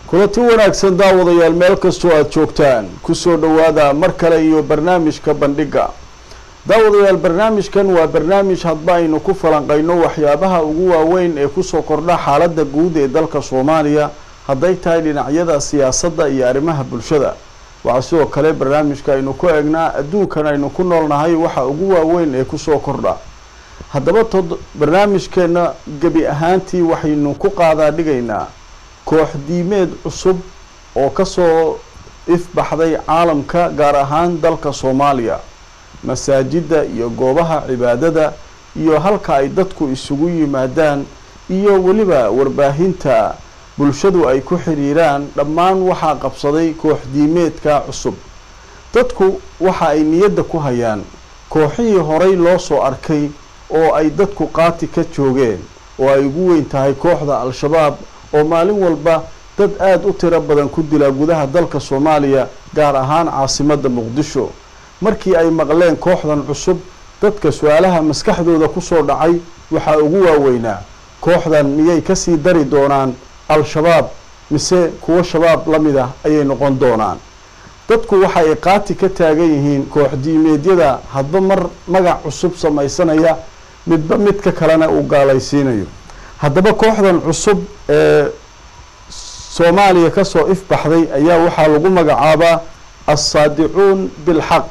kulanti wanaagsan daawadayaal meel kastoo aada joogtaan kusoo dhowaada mar kale iyo barnaamijka bandhigga daawadayaal barnaamijkan waa barnaamij hadba aynu ku falanqayno waxyaabaha ugu waaweyn ee kusoo kordha xaaladda guud ee dalka soomaaliya hadday tahay dhinacyada siyaasadda iyo arrimaha bulshada waxaa sidoo kale barnaamijka aynu ku eegnaa adduunkan aynu ku noolnahay waxa ugu waaweyn ee kusoo kordha haddaba tod barnaamijkeena gebi ahaantii waxaynu ku qaadaa dhigaynaa koox diimeed cusub oo kasoo ifbaxday caalamka gaar ahaan dalka soomaaliya masaajidda iyo goobaha cibaadada iyo halka ay dadku isugu yimaadaan iyo weliba warbaahinta bulshadu ay ku xiriiraan dhammaan waxaa qabsaday koox diimeedka cusub dadku waxa ay niyadda ku hayaan kooxihii horay loo soo arkay oo ay dadku qaati ka joogeen oo ay ugu weyn tahay kooxda al-shabaab oo maalin walba dad aada u tiro badan ku dila gudaha dalka soomaaliya gaar ahaan caasimadda muqdisho markii ay maqleen kooxdan cusub dadka su-aalaha maskaxdooda kusoo dhacay waxaa ugu waaweynaa kooxdan miyay kasii dari doonaan al-shabaab mise kuwo shabaab la mid ah ayay noqon doonaan dadku waxa ay qaati ka taagan yihiin koox diimeedyada hadba mar magac cusub samaysanaya midba midka kalena uu gaalaysiinayo haddaba kooxdan cusub ee soomaaliya kasoo ifbaxday ayaa waxaa lagu magacaabaa assaadicuun bilxaq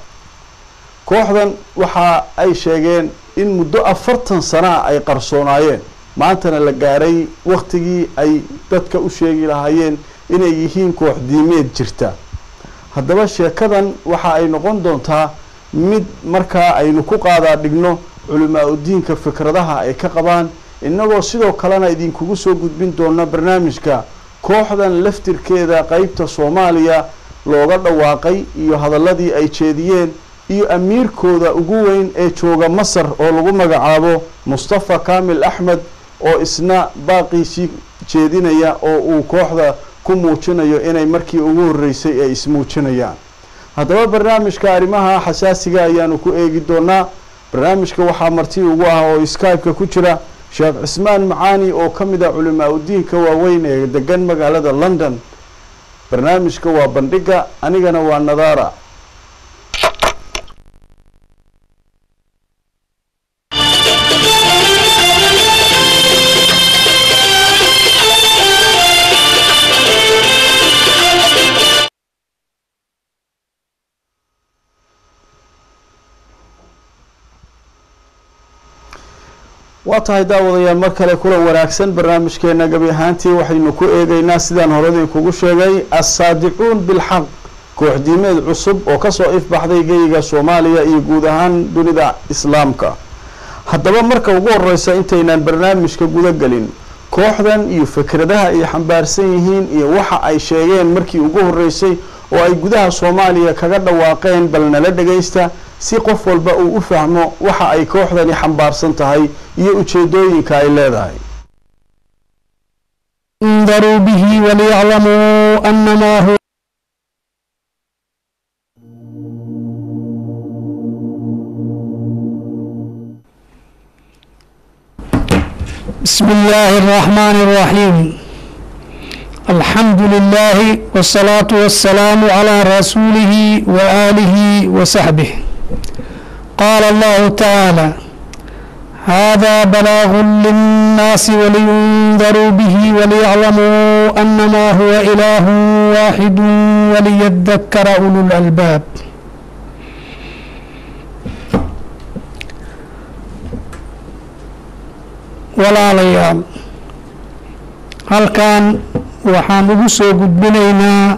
kooxdan waxa ay sheegeen in muddo afartan sanaa ay qarsoonaayeen maantana la gaaray waktigii ay dadka u sheegi lahaayeen inay yihiin koox diimeed jirta haddaba sheekadan waxa ay noqon doontaa mid markaa aynu ku qaadaa dhigno culimaa udiinka fikradaha ay ka qabaan innagoo sidoo kalena idinkugu soo gudbin doona barnaamijka kooxdan laftirkeeda qeybta soomaaliya looga dhawaaqay iyo hadaladii ay jeediyeen iyo amiirkooda ugu weyn ee jooga masar oo lagu magacaabo mustafa kamil axmed oo isna baaqiisii jeedinaya oo uu kooxda ku muujinayo inay markii ugu horreysay ay ismuujinayaan haddaba barnaamijka arrimaha xasaasiga ayaanu ku eegi doonaa barnaamijka waxaa marti ugu ah oo skype-ka ku jira sheekh cismaan macaani oo ka mid ah culimaa udiinka waaweyn ee degan magaalada london barnaamijka waa bandhigga anigana waa nadaara waa tahay daawadayaal mar kale kulan wanaagsan barnaamijkeena gabi ahaantii waxaynu ku eegeynaa sidaan horadii kugu sheegay assaadicuun bilxaq koox diimeed cusub oo kasoo ifbaxday geyiga soomaaliya iyo guud ahaan dunida islaamka haddaba marka ugu horeysa intaynaan barnaamijka guda gelin kooxdan iyo fikradaha ay xambaarsan yihiin iyo waxa ay sheegeen markii ugu horeysay oo ay gudaha soomaaliya kaga dhawaaqeen bal nala dhagaysta si qof walba uu u fahmo waxa ay kooxdani xambaarsan tahay iyo ujeedooyinka ay leedahay انذروا به وليعلموا أنما هو بسم الله الرحمن الرحيم الحمد لله والصلاة والسلام على رسوله وآله وصحبه قال الله تعالى هذا بلاغ للناس ولينذروا به وليعلموا أنما هو إله واحد وليذكر أولو الألباب walaalayaal halkan waxaan ugu soo gudbinaynaa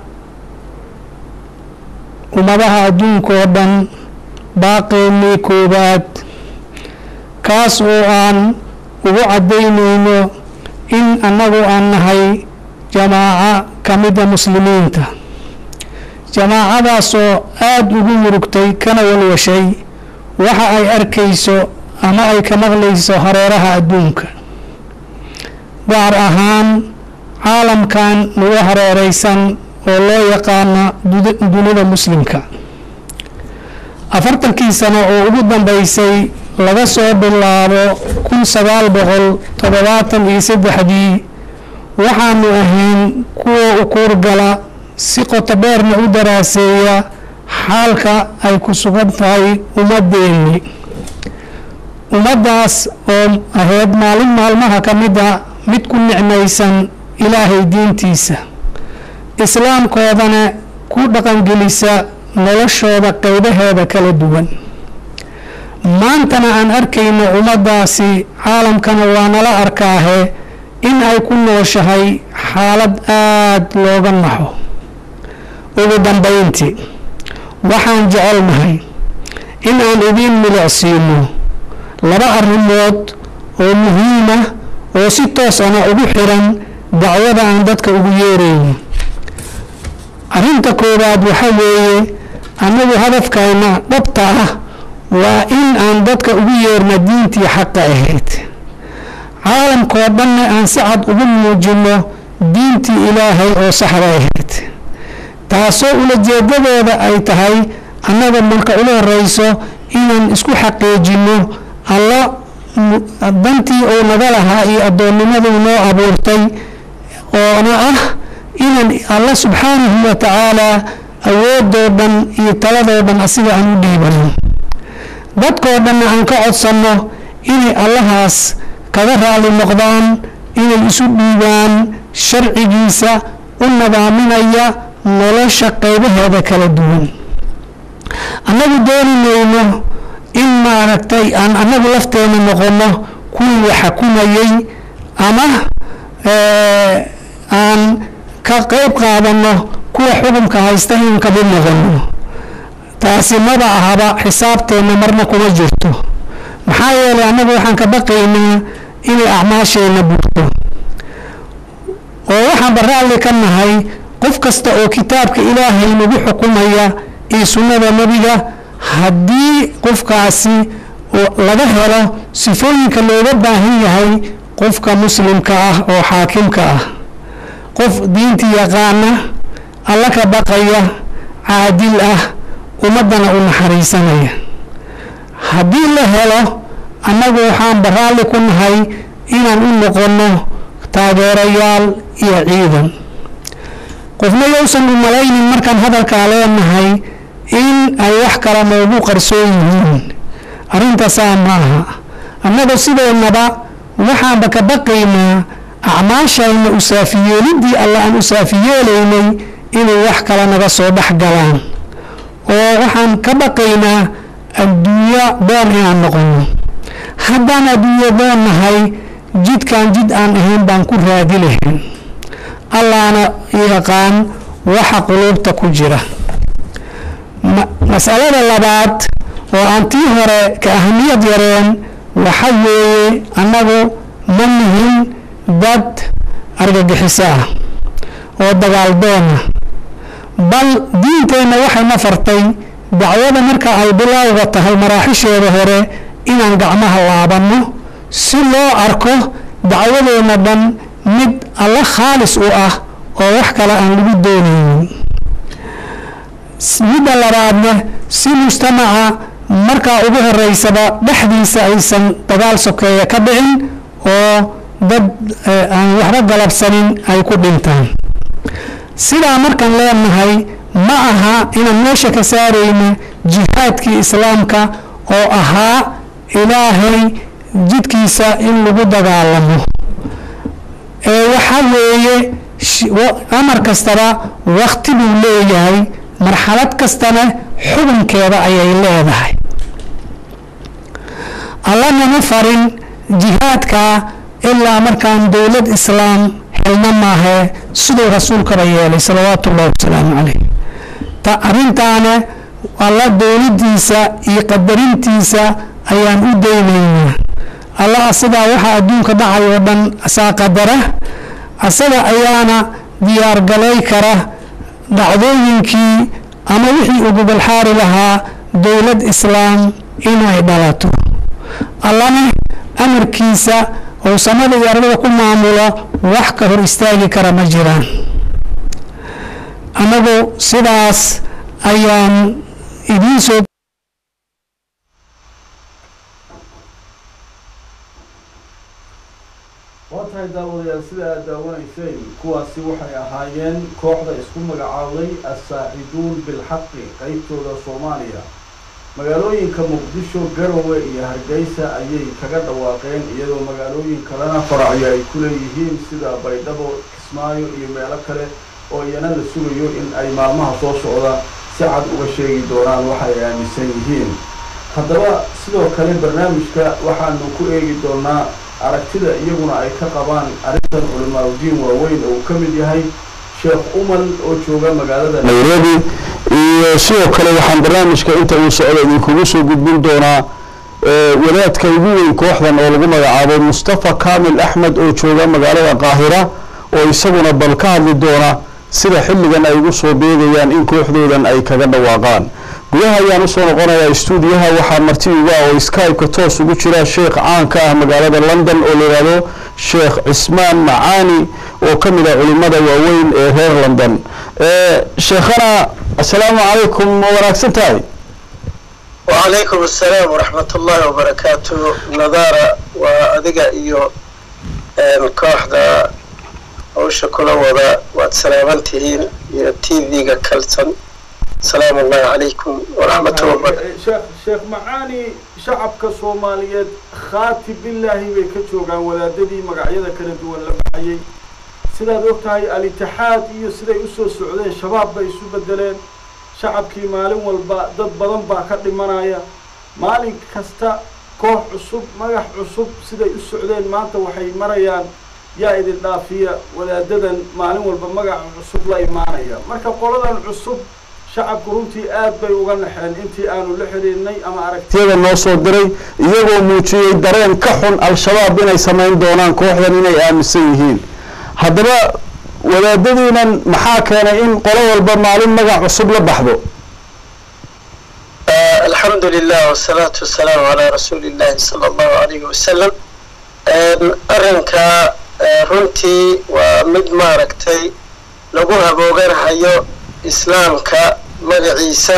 ummadaha adduunka oo dhan baaqeennii koowaad kaas oo aan ugu caddaynayno in annagu aan nahay jamaaco ka mida muslimiinta jamaacadaasoo aada ugu murugtay kana walwashay waxa ay arkayso ama ay ka maqlayso hareeraha adduunka gaar ahaan caalamkan nagu hareereysan oo loo yaqaano dunida muslimka afartankii sano oo ugu dambeysay laga soo bilaabo kun sagaal boqol toddobaatan iyo saddexdii waxaanu ahayn kuwa u kuurgala si qoto dheerna u daraaseeya xaalka ay ku sugan tahay ummadeenni ummaddaas oo ahayd maalin maalmaha ka mid a mid ku nicmaysan ilaahay diintiisa islaamkoodana ku dhaqangelisa noloshooda qeybaheeda kala duwan maantana aan arkayno ummaddaasi caalamkana waa nala arkaahe in ay ku nooshahay xaalad aada looga naxo ugu dambayntii waxaan jecelnahay in aan idiin milicsiino laba arrimood oo muhiima oo si toosana ugu xiran dacwada aan dadka ugu yeerayno arrinta koowaad waxa weeye annagu hadafkayna dhabta ah waa in aan dadka ugu yeerna diintii xaqa ahayd caalamkoo dhanna aan si cad ugu muujino diintii ilaahay oo saxda ahayd taasoo ulajeedadeeda ay tahay annaga marka ula horeyso inaan isku xaqiijino alla dantii uu naga lahaa iyo addoonnimaduu noo abuurtay oona ah inaan alla subxaanahu wa tacaalaa awoodoo dhan iyo taladoo dhan asiga aan u dhiibano dadkoo dhanna aan ka codsanno inay allahaas kaga raali noqdaan inay isu dhiibaan sharcigiisa u nadaaminaya nolosha qeybaheeda kala duwan annagu dooni mayno in maaragtay aan annagu lafteena noqono kuwii la xakumayay ama aan ka qeyb qaadano kuwa xukunka haysta inaan kamid noqono taasi maba ahaba xisaabteenna marna kuma jirto maxaa yeelay annagu waxaan ka baqaynaa inay acmaasheenna burto oo waxaanba raalli ka nahay qof kasta oo kitaabka ilaahay nagu xukumaya iyo sunnada nebiga haddii qofkaasi laga helo sifooyinka looga baahan yahay qofka muslimka ah oo xaakimka ah qof diinta yaqaana alla ka baqaya caadil ah ummaddana u naxariisanaya haddii la helo annagu waxaan baraalli ku nahay inaan u noqonno taageerayaal iyo ciidan qofna yowsan u malaynin markaan hadalkaa leenahay in ay wax kale noogu qarsoon yihiin arrintaasaa ma aha annagu sideennaba waxaanba ka baqaynaa acmaashayna u saafiyeeliddii alla aan u saafiyeelaynay inay wax kale naga soo dhex galaan oo waxaan ka baqaynaa adduunyo doon inaan noqono haddaan adduunyo doon nahay jidkaan jid aan ahayn baan ku raadi lahayn allaana yaqaan waxa quluubta ku jira masalada labaad oo aan tii hore ka ahamiyad yareen waxa weeye annagu ma nihin dad argagixiso ah oo dagaaldoona bal diinteenna waxayna fartay dacwada marka ay bilaawga tahay maraaxisheeda hore inaan gacmaha laabanno si loo arko dacwadeenna dhan mid alla khaalis u ah oo wax kale aan lagu doonaynin midda labaadna si mujtamaca markaa ugu horeysaba dhexdiisa aysan dagaal sokeeya ka dhicin oo dad aan waxba galabsanin ay ku dhintaan sidaa markaan leenahay ma aha inaan meesha ka saarayno jihaadkii islaamka oo ahaa ilaahay jidkiisa in lagu dagaalamo ee waxa weeye amar kastaba wakti buu leeyahay marxalad kastana xukunkeeda ayay leedahay allanama farin jihaadka ilaa markaan dowlad islaam helna maahe siduu rasuulkaba yeelay salawaatu ullahi wasalaamu caleyh ta arrintaana alla dowladiisa iyo qadarintiisa ayaan u daynaynaa alla asagaa waxaa adduunka dhacay oo dhan asaa qadara asaga ayaana diyaargalay kara dhacdooyinkii ama wixii uu gobolxaari lahaa dowlad islaam inay dhalato allana amarkiisa oo samada iyo ardada ku maamulo wax ka hor istaagi kara ma jiraan annagu sidaas ayaan idiin soo waa tahay daawadayaal sida aad daawanayseen kuwaasi waxay ahaayeen kooxda isku magacaawday assaaciduun bilxaqi qeybtooda soomaaliya magaalooyinka muqdisho garowe iyo hargeysa ayay kaga dhawaaqeen iyadoo magaalooyin kalena faracyo ay ku leeyihiin sida baydhabo kismaayo iyo meelo kale oo iyana la sugayo in ay maalmaha soo socda si cad uga sheegi doonaan waxa ay aaminsan yihiin haddaba sidoo kale barnaamijka waxaanu ku eegi doonaa aragtida iyaguna ay ka qabaan arrintan culimaauddiin waaweyn oo uu ka mid yahay sheekh umal oo jooga magaalada nairobi iyo sidoo kale waxaan barnaamijka inta uu socdo idinkugu soo gudbin doonaa wadaadka ugu weyn kooxdan oo lagu magacaabo mustafa kamil axmed oo jooga magaalada qaahira oo isaguna bal ka hadli doona sida xilligan ay ugu soo beegayaan in kooxdoodan ay kaga dhawaaqaan gudaha ayaan usoo noqonayaa stuudiyaha waxaa marti uga oo skype-ka toos ugu jira sheekh caan ka ah magaalada london oo la yidhaahdo sheekh cismaan macaani oo ka mid ah culimada waaweyn ee reer london sheekhana assalaamu calaykum ma wanaagsan tahay wacalaykum assalaam waraxmat ullahi wabarakaatu nadaara waa adiga iyo kooxda hawsha kula wada waad salaaman tihiin iyo t v-ga kalsan asalaamu allahi calaykum waraxmatullahi wabarakatu sheekh sheekh macaani shacabka soomaaliyeed khaati billaahi bay ka joogaan wadaadadii magacyada kala duwan la baxayay sidaad og tahay al-itixaad iyo siday usoo socdeen shabaab bay isu bedeleen shacabkii maalin walba dad badan baa ka dhimanaya maalin kasta koox cusub magax cusub siday u socdeen maanta waxay marayaan yaa idin dhaafiya wadaadadan maalin walba magaca cusub la imaanaya marka qoladan cusub shacabku runtii aad bay uga naxeen intii aanu la xiriirnay ama aragtiyada noo soo diray iyagoo muujiyey dareen ka xun al-shabaab inay samayn doonaan kooxdan inay aaminsan yihiin haddaba wadaadadiinan maxaa keenay in qolo walba maalin magac cusub la baxdo alxamdu lilah wasalaatu wasalaamu calaa rasuuli illahi sala allahu alayhi wasalam arrinka runtii waa mid maaragtay lagu habooganahayo islaamka magaciisa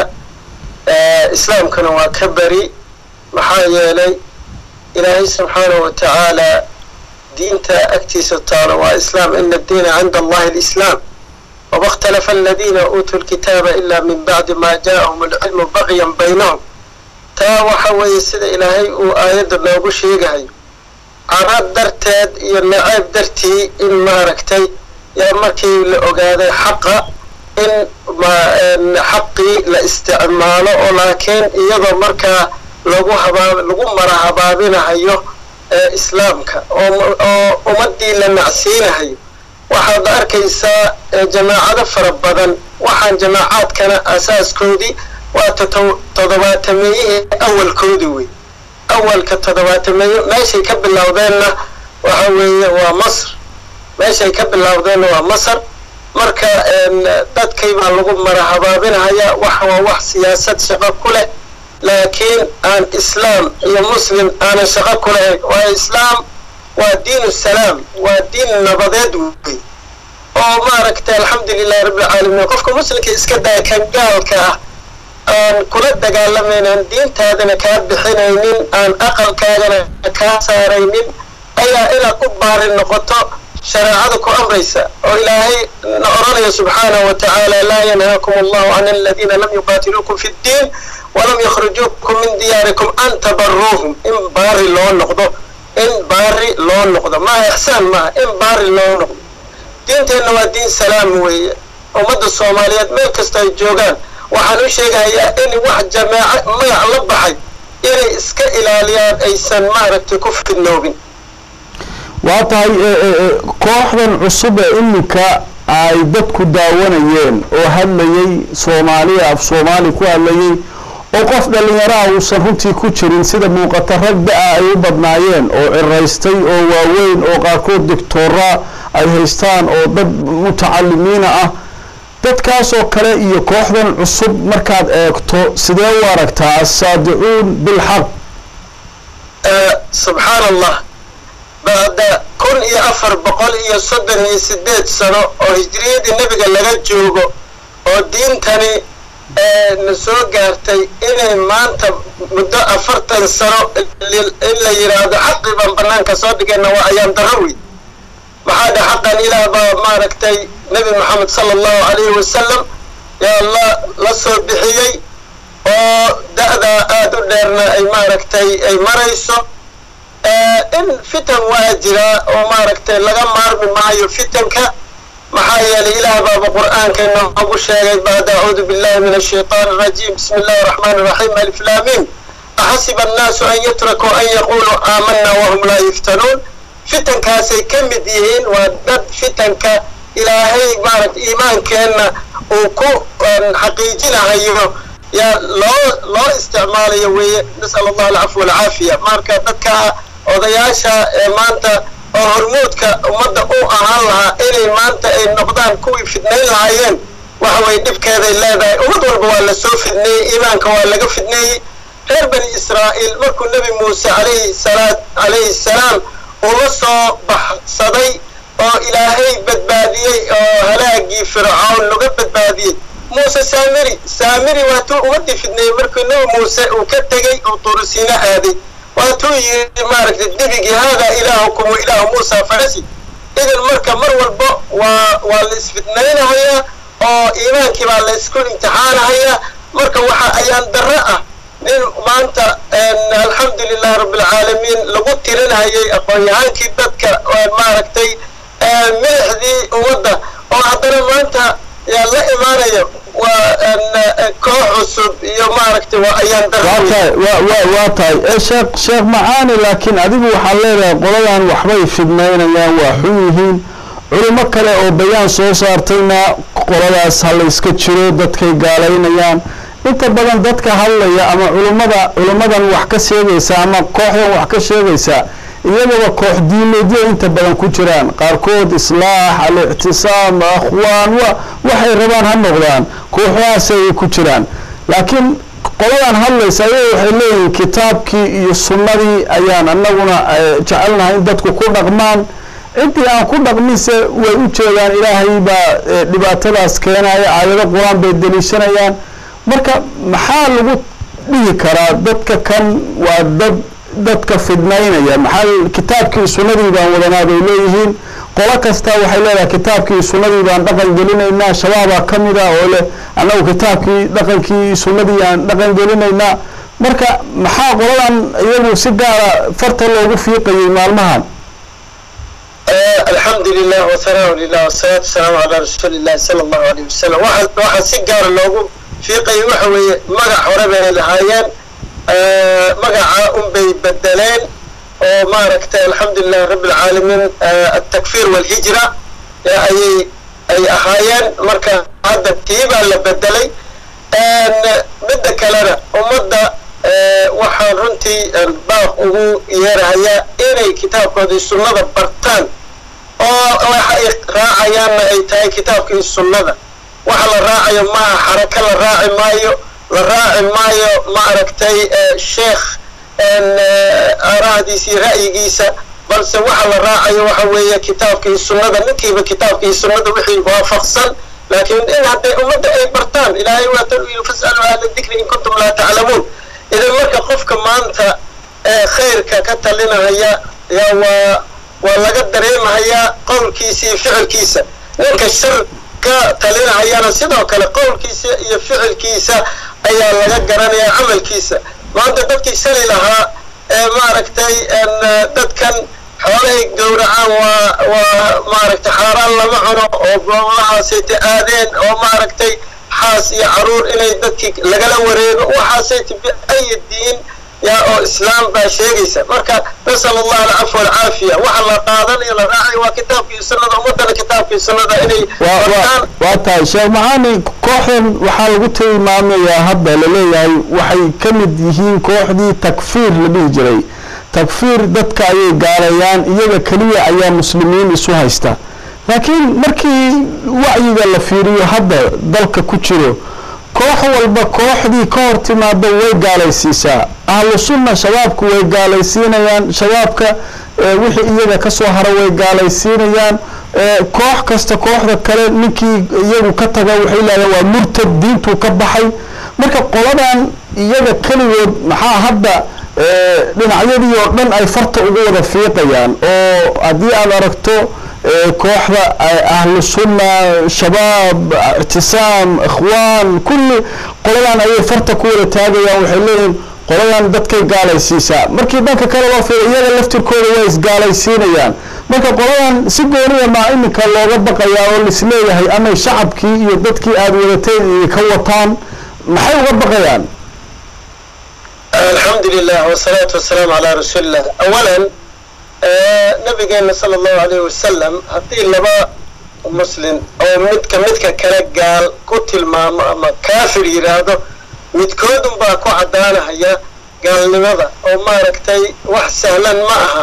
islaamkana waa ka beri maxaa yeelay ilaahay subxaanahu wa tacaala diinta agtiisa taalo waa islaam ina addiina cinda allahi alislaam wama ikhtalafa aladiina uutuu lkitaaba ila min bacdi ma ja'ahum alcilmu bagyan baynahum taa waxa weeye sida ilaahay uu aayadda noogu sheegahayo carad darteed iyo naceeb dartii in maaragtay yaa markii la ogaaday xaqa in xaqii la isticmaalo oo laakiin iyadoo markaa lagu habaa lagu mara habaabinahayo islaamka oo ummaddii la nacsiinahayo waxaad arkaysaa jamaacado fara badan waxaan jamaacaadkana asaaskoodii waa toddobaatameeyihii awalkoodii wey awalka toddobaatameeye meeshay ka bilowdeenna waxa weeye waa masr meeshay ka bilowdeenna waa masar marka dadkay baa lagu mara habaabinahaya wax waa wax siyaasad shaqo ku leh laakiin aan islaam iyo muslim aanan shaqo ku lahayn waa islaam waa diin salaam waa diin nabadeed wey oo maaragtay alxamdu lilahi rabbilcaalamiin qofka muslimka iska daya kan gaalka ah aan kula dagaalamaynan diintaadana kaa bixinaynin aan aqalkaagana kaa saaraynin ayaa inaad u baari noqoto shareecada ku amraysa oo ilaahay na oranaya subxaanahu wa tacaala laa yanhaakum allahu can aladiina lam yuqaatiluukum fi ddiin walam yakhrijuukum min diyaarikum an tabaruuhum in baari loo noqdo in baari loo noqdo maaha ixsaan maaha in baari loo noqdo diinteenna waa diin salaam weeye ummadda soomaaliyeed meel kasta ay joogaan waxaan u sheegahayaa in wax jamaaco magac la baxay inay iska ilaaliyaan aysan maaragtay ku fidnoobin waa tahay kooxdan cusub ee iminka ay dadku daawanayeen oo hadlayay soomaaliya af soomaali ku hadlayay oo qof dhallinyaraha uusan runtii ku jirin sida muuqata rag da-a ay u badnaayeen oo ciraystay oo waaweyn oo qaarkood doctoora ay haystaan oo dad mutacalimiina ah dadkaasoo kale iyo kooxdan cusub markaad eegto sidee u aragtaa assaadicuun bilxaq subxaan allah bacda kun iyo afar boqol iyo soddon iyo sideed sano oo hijriyadii nebiga laga joogo oo diintani na soo gaartay inay maanta muddo afartan sano in la yidhaahdo xaqii baan banaanka soo dhigayna waa ayaan daro wey maxaa dhe xaqan ilaah baa maaragtay nebi moxamed sala allahu calayhi wasalam yaa la la soo bixiyey oo da-da aada u dheerna ay maaragtay ay marayso in fitan waa jiraa oo maaragtay laga maarmi maayo fitanka maxaa yeelay ilaah baaba qur'aanka inoogu sheegay bacd acuudu billahi min ashaytaan arajiim bismi illahi araxmaan iraxiim aliflaamiin axasiba annaasu an yutrakuu an yaquuluu aamanna wahum laa yuftanuun fitankaasay ka mid yihiin waa dad fitanka ilaahay maaragta iimaankeenna uu ku xaqiijinahayo yaa loo loo isticmaalayo weeye nas'al allah alcafwa walcaafiya marka dadka odayaasha ee maanta oo hormuudka ummadda u ahaan lahaa inay maanta ay noqdaan kuwii fidnayn lahaayeen waxa way dhibkeeday leedahay ummad walba waa la soo fidneeyey iimaanka waa laga fidneeyey reer bani israa'iil markuu nebi muuse calayhi salaat calayhi salaam uu la soo baxsaday oo ilaahay badbaadiyey oo halaagii fircoon laga badbaadiyey muuse saamiri saamiri waatuu ummadii fidneeyey markuu nebi muuse uu ka tegey uu turusiina aaday waatuu yidhi maaragtay dibigii haadaa ilaahukum wa ilaahu muusa farasi idan marka mar walba waa waa la isfidnaynahayaa oo iimaankii baa la isku imtixaanahayaa marka waxa ayaan darro ah nin maanta alxamdu lilahi rabbilcaalamiin lagu tirinhayay aqoon-yahaankii dadka maaragtay milixdii ummadda oo haddana maanta yaa la imaanaya waa koox cusub iyo maaragtay waa ayaan waa tahay wa wa waa tahay ee sheekh sheekh macaani laakiin adigu waxaad leedahay qoladan waxbay fidnaynayaan waa xun yihiin culimo kale oo bayaan soo saartayna qoladaas ha la iska jiro dadkay gaalaynayaan inta badan dadka hadlaya ama culimmada culimmadan wax ka sheegaysa ama kooxdan wax ka sheegaysa iyagaba koox diimeedyo inta badan ku jiraan qaarkood islaax al-ictisaam akhwaan wa waxay rabaan ha noqdaan kooxdaasay ku jiraan laakiin qoladan hadlaysa ayaga waxay leeyihiin kitaabkii iyo sunnadii ayaan anaguna jecelnahay in dadku ku dhaqmaan intii aan ku dhaqminse way u jeedaan ilaahay baa dhibaatadaas keenaya aayado qur-aan bay deliishanayaan marka maxaa lagu dhihi karaa dadka kan waa dad dadka fidnaynaya maxaa kitaabkii sunnadii baan wadanaa bay leeyihiin qolo kasta waxay leedahay kitaabkii sunnadii baan dhaqan gelinaynaa shabaabaa ka mid ah oo leh annagu kitaabkii dhaqankii sunnadii aan dhaqan gelinaynaa marka maxaa qoladan iyagu si gaara farta loogu fiiqayay maalmahan alxamdu lilah wahanaa lilah wasalaatu wasalaamu calaa rasuuli illahi sala allahu alayh wasalam waxa waxaa si gaara loogu fiiqayay waxa weeye magac hore bay lahaayeen magaca unbay bedeleen oo maaragtay alxamdulilahi rabbi alcaalamiin altakfiir walhijra ayay ay ahaayeen marka hadda tii baa la bedelay midda kalena ummadda waxaan runtii baaq ugu yeerahayaa inay kitaabkoodii sunnada bartaan oo waxa ay raacayaanna ay tahay kitaabkii sunnada waxa la raacayo maaha xarako la raaci maayo la raaci maayo maaragtay sheekh aarahdiisa iyo ra'yigiisa balse waxa la raacayo waxa weeye kitaabkii sunnada ninkiiba kitaabkii sunnada wixii waafaqsan laakiin in hadday ummadda ay bartaan ilaahay waa tan u yidhi fas'alu ahla dikri in kuntum laa taclamuun idan marka qofka maanta khayrka ka talinahaya yaa waa waa laga dareemahayaa qowlkiisa iyo ficilkiisa ninka shar ka talinahayana sidoo kale qowlkiisa iyo ficilkiisa ayaa laga garanayaa camalkiisa maanta dadkii shali lahaa ee maaragtay dadkan xoolahay gowracaan waa waa maaragtay xaaraan lama cuno oo goobahaasayta aadeen oo maaragtay xaas iyo caruur inay dadkii lagala wareego waxaasayta biayi diin yaa oo islaam baa sheegaysa marka nasal allah alcafwa alcaafiya waxa la qaadanayo la raacayo waa kitaabkii sunnada ummadana kitaabkii sunnada inay bartaan waa tahay sheekh maxaani kooxdan waxaa lagu tilmaamayaa hadda laleeyahay waxay ka mid yihiin kooxdii takfiir la dhihi jiray takfiir dadka ayay gaalayaan iyaga keliya ayaa muslimiin isu haysta laakiin markii wacyiga la fiiriyo hadda dalka ku jiro koox walba kooxdii ka hor timaada way gaalaysiisaa ahlu sunna shabaabku way gaalaysiinayaan shabaabka wixii iyaga kasoo hara way gaalaysiinayaan koox kasta kooxda kale ninkii iyagu ka taga waxay leedahan waa murtad diintuu ka baxay marka qoladan iyaga keligood maxaa hadda dhinacyadii oo dhan ay farta ugu wada fiiqayaan oo haddii aad aragto kooxda ahlu sunna shabaab ictisaam ikhwaan kulli qoladan ayay farta ku wada taagayaan waxay leeyihiin qoladan dadkay gaalaysiisaa markii dhanka kale loo fiiro iyaga laftirkooda waa isgaalaysiinayaan marka qoladan si gooniya maa iminka looga baqayaa oo lisleeyahay amay shacabkii iyo dadkii aada wadateen ka wataan maxay uga baqayaan alxamdu lilah wasalaatu wasalaamu calaa rasuulilah awalan nabigeena sala allahu alayh wasalam haddii laba muslim oo midka midka kale gaal ku tilmaamo ama kaafir yidhaahdo midkoodun baa ku caddaanahaya gaalnimada oo maaragtay wax sahlan ma aha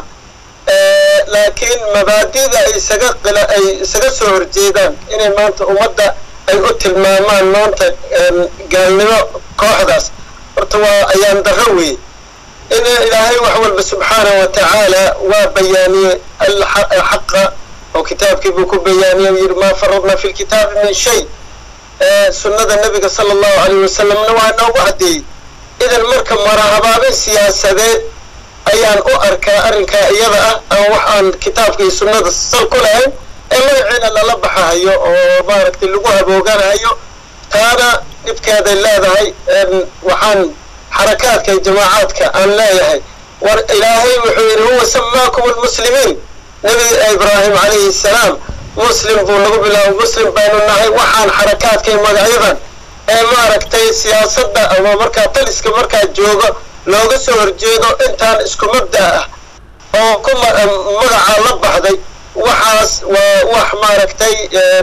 laakiin mabaadida ay isaga qila ay isaga soo horjeedaan inay maanta ummadda ay u tilmaamaan maanta gaalnimo kooxdaas horta waa ayaan darro weeye in ilaahay wax walba subxaanahu wa tacaala waa bayaaniyey alxaqa oo kitaabkii buu ku bayaaniyey yidhi maa faradna fi lkitaabi min shay sunnada nabiga sala allahu alayh wasalamna waa noogu caddeeyey idan marka marahabaabin siyaasadeed ayaan u arkaa arrinkaa iyada ah aan wax aan kitaabka iyo sunnada sal ku lahayn ee magaciina lala baxahayo oo maaragtay lagu habooganahayo taana dhibkeeday leedahay waxaan xarakaadka iyo jamaacaadka aan leeyahay war ilaahay wuxuu yidhi huwa samaakum almuslimiin nebi ibraahim calayhi salaam muslim buu nagu bilaabo muslim baynu nahay waxaan xarakaadka iyo magacyadan ee maaragtay siyaasadda ama markaa taliska markaa joogo looga soo horjeedo intaan isku mabda ah oo ku magacaa la baxday waxaas waa wax maaragtay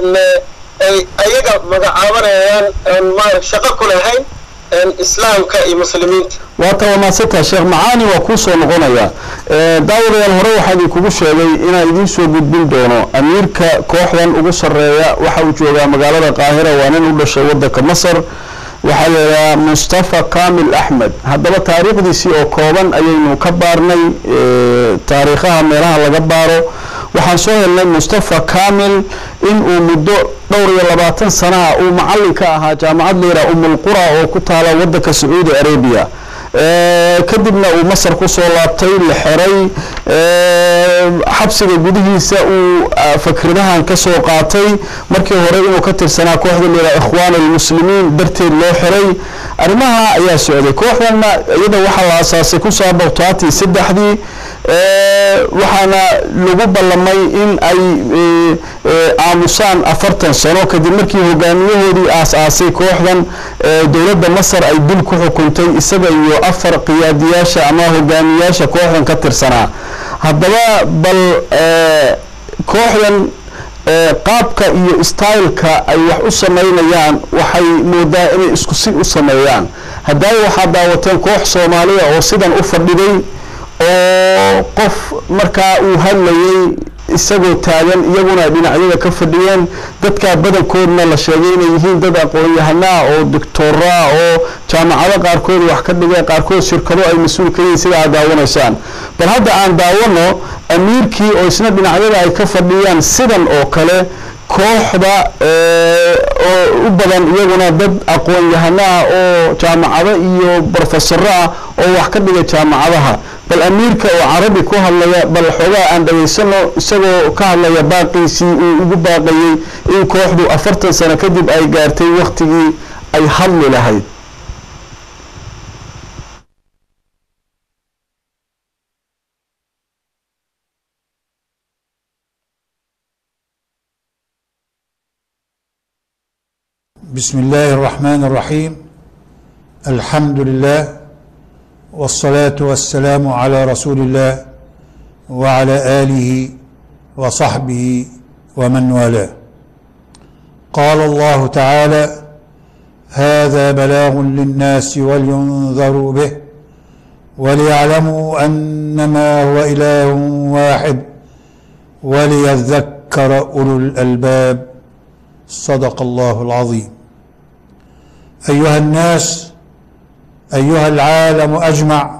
ay ayaga magacaabanayaan aan maara shaqo ku lahayn islaamka iyo muslimiinta waa tawamaadsantaha sheekh macaani waa kuu soo noqonaya daawadayaal hore waxaa idinkugu sheegay inaan idiin soo gudbin doono amiirka kooxdan ugu sarreeya waxa uu joogaa magaalada qaahira waa nin u dhashay waddanka masar waxaa la yidhahaa mustafa kamil axmed haddaba taariikhdiisii oo kooban ayaynu ka baarnay taariikhaha meelaha laga baaro waxaan soo helnay mustafa kamil in uu muddo dhowr iyo labaatan sanaha uu macallin ka ahaa jaamacad layidhaha umulqura oo ku taala waddanka sacuudi arabia kadibna uu masar kusoo laabtay la xeray xabsiga gudihiisa uu fakradahan ka soo qaatay markii hore inuu ka tirsanaa kooxda layidhaha ikhwaan almuslimiin darteed loo xiray arrimaha ayaa socday kooxdanna iyada waxaa la asaasay kun sagaal boqol todobaatan saddexdii waxaana lagu ballamay in ay aamusaan afartan sano kadib markii hogaamiyahoodii aas-aasay kooxdan dowladda masar ay dil ku xukuntay isaga iyo afar qiyaadiyaasha ama hogaamiyaasha kooxdan ka tirsanaa haddaba bal kooxdan qaabka iyo styleka ay wax u sameynayaan waxay moodaa inay isku si u sameeyaan haddaayo waxaad daawateen koox soomaaliya oo sidan u fadhiday oo qof markaa uu hadlayay isagoo taagan iyaguna dhinacyada ka fadhiyeen dadkaa badankoodna la sheegay inay yihiin dad aqoon-yahanaa oo doctoraa oo jaamacado qaarkood wax ka dhigeen qaarkood shirkado ay mas-uul ka yihiin sida aad daawanaysaan bal hadda aan daawano amiirkii oo isna dhinacyada ay ka fadhiyaan sidan oo kale kooxda oo u badan iyaguna dad aqoon-yahanaa oo jaamacado iyo brofesaro ah oo wax ka dhiga jaamacadaha bal amiirka oo carabi ku hadlaya bal xoogaa aan dhageysano isagoo ka hadlaya baaqiisii uu ugu baaqayey in kooxdu afartan sano kadib ay gaartay waktigii ay hadli lahayd بسم الله الرحمن الرحيم الحمد لله والصلاة والسلام على رسول الله وعلى آله وصحبه ومن والاه قال الله تعالى هذا بلاغ للناس ولينذروا به وليعلموا أنما هو إله واحد وليذكر أولو الألباب صدق الله العظيم أيها الناس أيها العالم أجمع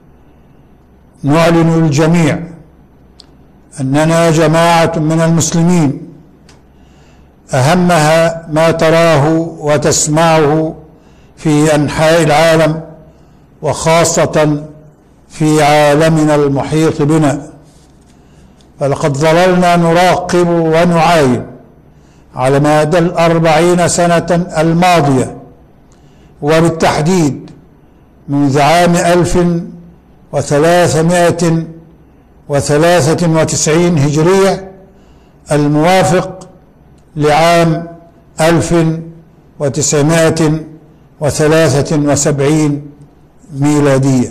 نعلن الجميع أننا جماعة من المسلمين أهمها ما تراه وتسمعه في أنحاء العالم وخاصة في عالمنا المحيط بنا فلقد ظللنا نراقب ونعاين على مدى الأربعين سنة الماضية وبالتحديد منذ عام ألف وثلاثمائة وثلاثة وتسعين هجرية الموافق لعام ألف وتسعمائة وثلاثة وسبعين ميلادية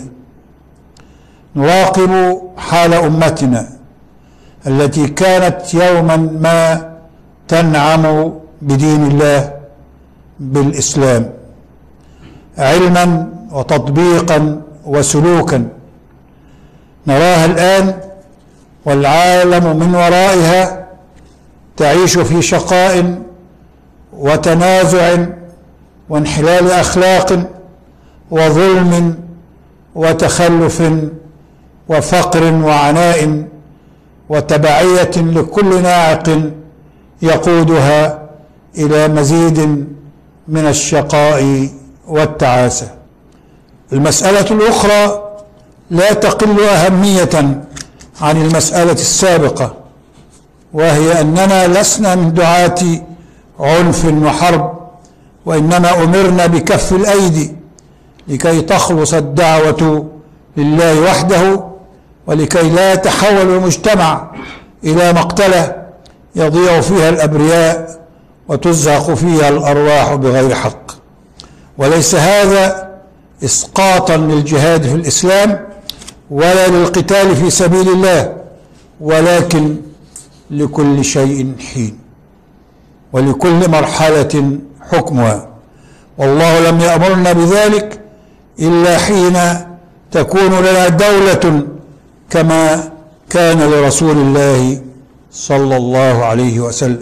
نراقب حال أمتنا التي كانت يوما ما تنعم بدين الله بالإسلام علما وتطبيقا وسلوكا نراها الآن والعالم من ورائها تعيش في شقاء وتنازع وانحلال أخلاق وظلم وتخلف وفقر وعناء وتبعية لكل ناعق يقودها إلى مزيد من الشقاء والتعاسة المسألة الأخرى لا تقل أهمية عن المسألة السابقة وهي أننا لسنا من دعاة عنف وحرب وإنما أمرنا بكف الأيدي لكي تخلص الدعوة لله وحده ولكي لا يتحول المجتمع إلى مقتلة يضيع فيها الأبرياء وتزهق فيها الأرواح بغير حق وليس هذا إسقاطا للجهاد في الإسلام ولا للقتال في سبيل الله ولكن لكل شيء حين ولكل مرحلة حكمها والله لم يأمرنا بذلك إلا حين تكون لنا دولة كما كان لرسول الله صلى الله عليه وسلم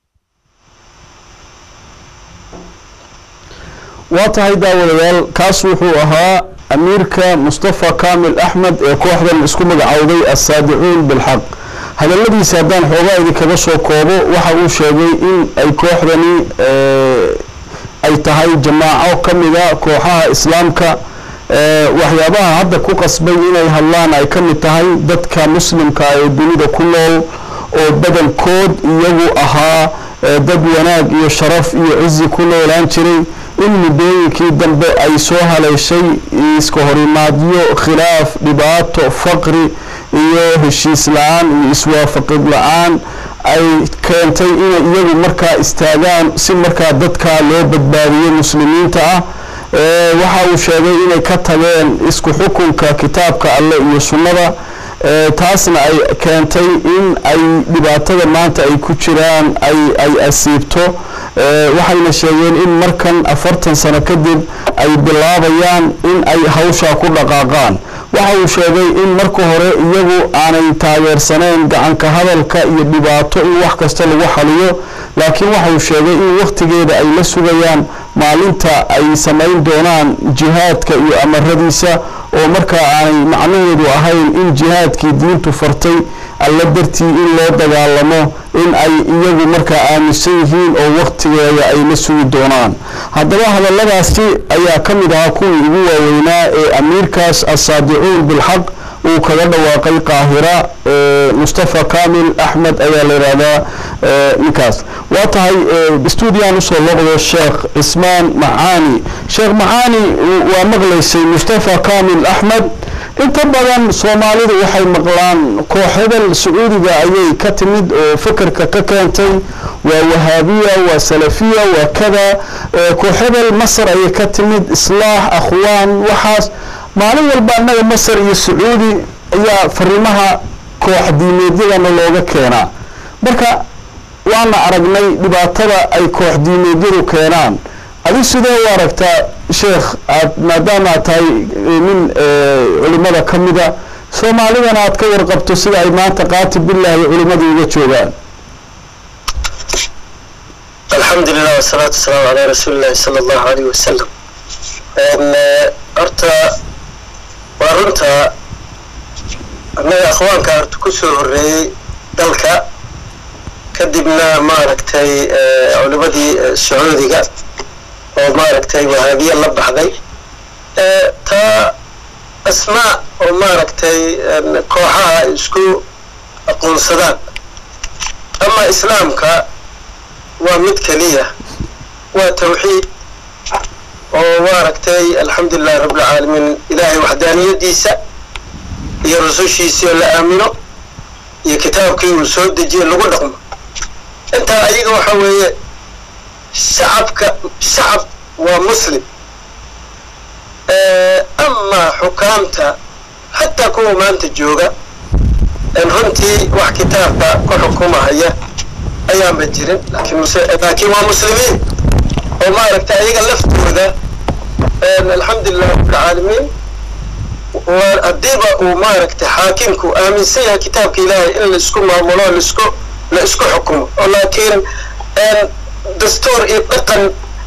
waa tahay daawadayaal kaas wuxuu ahaa amiirka mustafa kaamil axmed ee kooxdan isku magacowday assaadicuun bilxaq hadaladiisa haddaan xoogaa idinkaga soo koobo waxa uu sheegay in ay kooxdani ay tahay jamaaco ka mida kooxaha islaamka waxyaabaha hadda ku qasbay inay hadlaan ay ka mid tahay dadka muslimka ee dunida ku nool oo badankood iyagu ahaa dad wanaag iyo sharaf iyo cizi ku noolaan jiray in muddooyinkii dambe ay soo haleeshay iska horimaadyo khilaaf dhibaato faqri iyo heshiis la-aan iyo iswaafaqid la-aan ay keentay inay iyagu markaa istaagaan si markaa dadkaa loo badbaadiyo muslimiinta ah waxa uu sheegay inay ka tageen isku xukunka kitaabka alleh iyo sunnada taasna ay keentay in ay dhibaatada maanta ay ku jiraan ay ay asiibto waxayna sheegeen in markan afartan sano kadib ay bilaabayaan in ay hawshaa ku dhaqaaqaan waxa uu sheegay in marka hore iyagu aanay taageersaneyn gacanka hadalka iyo dhibaato in wax kasta lagu xaliyo laakiin waxa uu sheegay in wakhtigeeda ay la sugayaan maalinta ay samayn doonaan jihaadka iyo amaradiisa oo markaa aanay macnaheedu ahayn in jihaadkii diintu fartay alla dartii in loo dagaalamo in ay iyagu markaa aaminsan yihiin oo wakhtigeeda ay la sugi doonaan haddaba hadalladaasi ayaa ka mid ahaa kuwii ugu waaweynaa ee amiirkaas assaadicuun bilxaq uu kaga dhawaaqay qaahira mustafa kamil axmed ayaa la yidhaahdaa ninkaas waa tahay stuudiyan usoo loqdo sheekh cismaan macaani sheekh macaani waa maqlaysay mustafa kamil axmed inta badan soomaalidu waxay maqlaan kooxadan sacuudiga ayay ka timid oo fekerka ka keentay waa wahaabiya waa salafiya waa kada kooxadan masar ayay ka timid islaax akhwaan waxaas maalin walba annaga masar iyo sacuudi ayaa fariimaha koox diimeedyadana looga keenaa marka waana aragnay dhibaatada ay koox diimeedyadu keenaan adi sidee u aragtaa sheekh aad maadaama aad tahay nin culimada ka mida soomaalidana aad ka warqabto sida ay maanta qaati billahi culimadii uga joogaan alxamdu lilah wasalaatu wasalaamu calaa rasuuli illahi sala allahu alayh wasalam horta waa runta annaga akhwaanka horta kusoo horreeyey dalka kadibna maaragtay culimadii sacuudiga oo maaragtay wahaabiya la baxday taa asmaa oo maaragtay kooxaha isku aqoonsadaan ama islaamka waa mid keliya waa tawxiid oo maaragtay alxamdulilahi rabbilcaalamiin ilaahay waxdaaniyadiisa iyo rusushiisii oo la aamino iyo kitaabkii uu soo dejiye lagu dhaqmo intaa ayaga waxa weeye shacabka shacab waa muslim amaa xukaamta xataa kuwa maanta jooga runtii wax kitaabka ku xukumahaya ayaanba jirin laakiin laakiin waa muslimiin oo maaragtay ayaga laftooda alxamdulilah rabbilcaalamiin haddiiba uu maaragtay xaakimku aaminsan yahay kitaabka ilaahay in laisku maamulo laisku la isku xukumo oo laakiin dastuur iyo dhaqan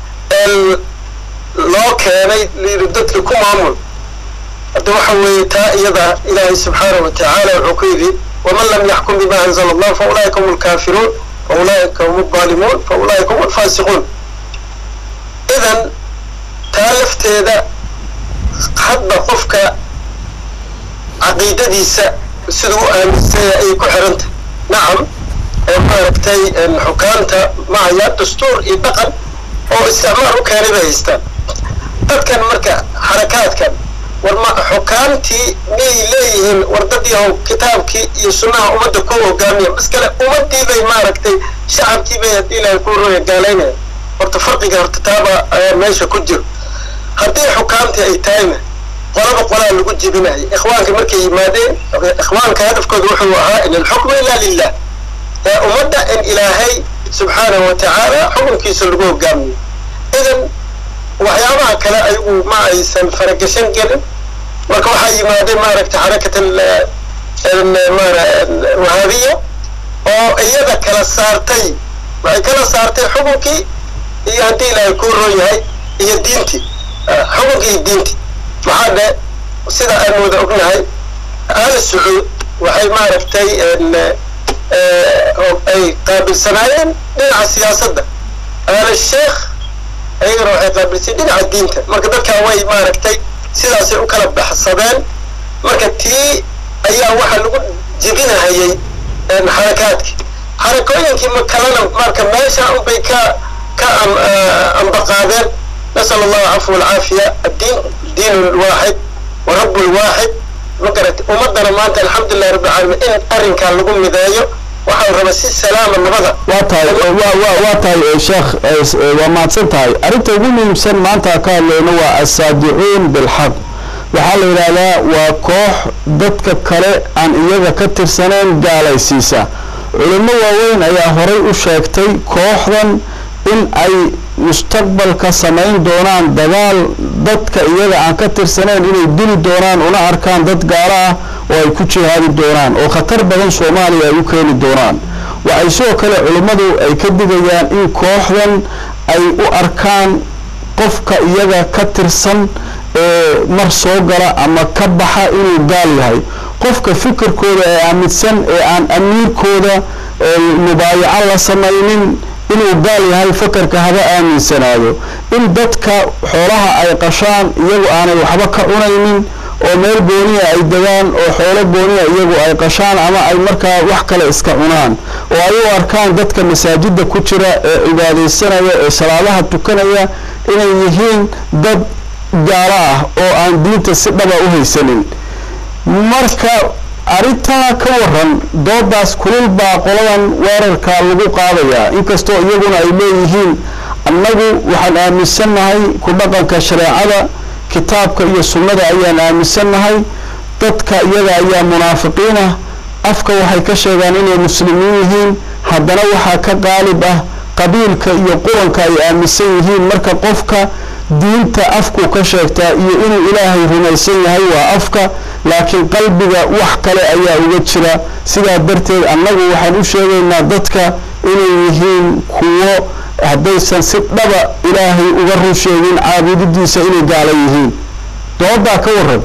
loo keenay layidhi dadka ku maamul hadda waxa weeye taa iyada ilaahay subxaanahu watacaala wuxuu ku yidhi waman lam yaxkum bima anzala allah fa ulaa'ika hum alkaafiruun fa ulaa'ika hum alzaalimuun fa ulaa'ika hum alfaasiquun idan taa lafteeda hadba qofka caqiidadiisa siduu u aaminsanya ayay ku xirantah nacam maaragtay xukaamta mahaya dastuur iyo dhaqan oo isticmaal u keenay bay haystaan dadkan marka xarakaadkan war ma xukaamtii miyay leeyihiin war dad yahow kitaabkii iyo sunnaha ummadda ku hogaamiya maskale ummadii bay maaragtay shacabkii bay haddii ilaahay ku rooya gaalaynaya horta farqiga horta taaba ayaa meesha ku jiro haddii xukaamtii ay tahayna qolaba qolaa lagu jebinaya ikhwaanka markay yimaadeen ikhwaanka hadafkooda wuxuu ahaa in alxukmu ilaa lilah ee ummadda in ilaahay subxaanahu watacaala xukunkiisa lagu hogaamiyo idan waxyaabaha kale ayagu ma aysan faragashan gelin marka waxaa yimaadeen maaragtay xarakat wahaabiya oo iyada kala saartay waxay kala saartay xukunkii iyo haddii ilaahay kuu roon yahay iyo diintii xukunkii iyo diintii maxaa dhe sida aan wada ognahay ahlu sacuud waxay maaragtay ay qaabilsanaayeen dhinaca siyaasadda ahlu sheekh ayagana waxay qaabilsay dhinaca diinta marka dadkan way maaragtay sidaasay u kala baxsadeen marka tii ayaa waxaa lagu jebinahayay xarakaadkii xarakooyinkii ma kalena marka meesha unbay ka ka ambaqaadeen nasal allahu cafwa alcaafiya addiin diin lwaaxid wa rabu lwaaxid ma garatay ummadana maanta alxamdulilah rabbi alcaalamiin in arrinkaa lagu mideeyo waxaa raba si salaama nabada waa tahay waa tahay sheekh waa mahadsan tahay arrinta ugu muhiimsan maanta ka hadlayno waa assaadicuun bilxaq waxaa la yidhaahdaa waa koox dadka kale aan iyaga ka tirsanayn gaalaysiisa culimo waaweyn ayaa horay u sheegtay kooxdan in ay mustaqbalka samayn doonaan dagaal dadka iyaga aan ka tirsanayn inay dili doonaan una arkaan dad gaalo ah oo ay ku jihaadi doonaan oo khatar badan soomaaliya ay u keeni doonaan waxay sidoo kale culimmadu ay ka digayaan in kooxdan ay u arkaan qofka iyaga ka tirsan ee mar soo gala ama ka baxa inuu gaal yahay qofka fikirkooda ee aaminsan ee aan amiirkooda mubaayaco la samaynin inuu gaal yahay fakarka haba aaminsanaado in dadka xoolaha ay qashaan iyagu aanay waxba ka cunaynin oo meel gooniya ay degaan oo xoolo gooniya iyagu ay qashaan ama ay markaa wax kale iska cunaan oo ay u arkaan dadka masaajidda ku jira ee cibaadaysanaya ee salaadaha tukanaya inay yihiin dad gaalo ah oo aan diinta si dhaba u haysanin marka arrintaa ka waran doodaas kulul baa qoladan weerarka lagu qaadayaa inkastoo iyaguna ay leeyihiin annagu waxaan aaminsannahay ku dhaqanka shareecada kitaabka iyo sunnada ayaan aaminsannahay dadka iyaga ayaa munaafiqiin ah afka waxay ka sheegaan inay muslimiin yihiin haddana waxaa ka qaalib ah qabiilka iyo quranka ay aaminsan yihiin marka qofka diinta afku ka sheegtaa iyo inuu ilaahay rumaysan yahay waa afka laakiin qalbiga wax kale ayaa uga jira sidaa darteed annagu waxaan u sheegaynaa dadka inay yihiin kuwo haddaysan si dhaba ilaahay uga run sheegin caabudidiisa inay gaala yihiin doodaa ka waran